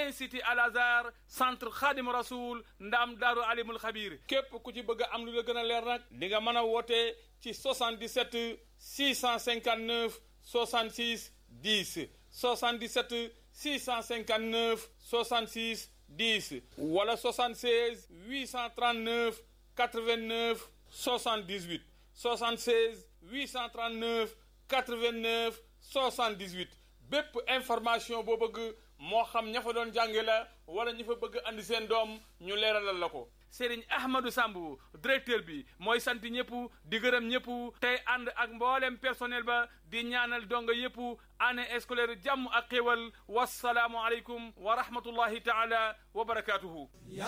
institut Al Azhar centre Khadim Rasoul ndaam daaru alimul xabir képp ku ci bëgg a am lu la gën a leer nag di nga mën a woote ci 77 659 66 10 77 659 66 10 wala 76 839 89 78 76 839 89 78 bépp information boo bëgg moo xam ña fa doon jànge la wala ñi fa bëgg andi seen doom ñu leeralal la ko Serigne Ahmadou Samb directeur bi mooy sant ñëpp di gërëm ñëpp tey ànd ak mboolem personnel ba di ñaanal donga yëpp année scolaire jàmm ak xéwal wasalaamu aleykum wa rahmatullahi taala wa barakaatuhu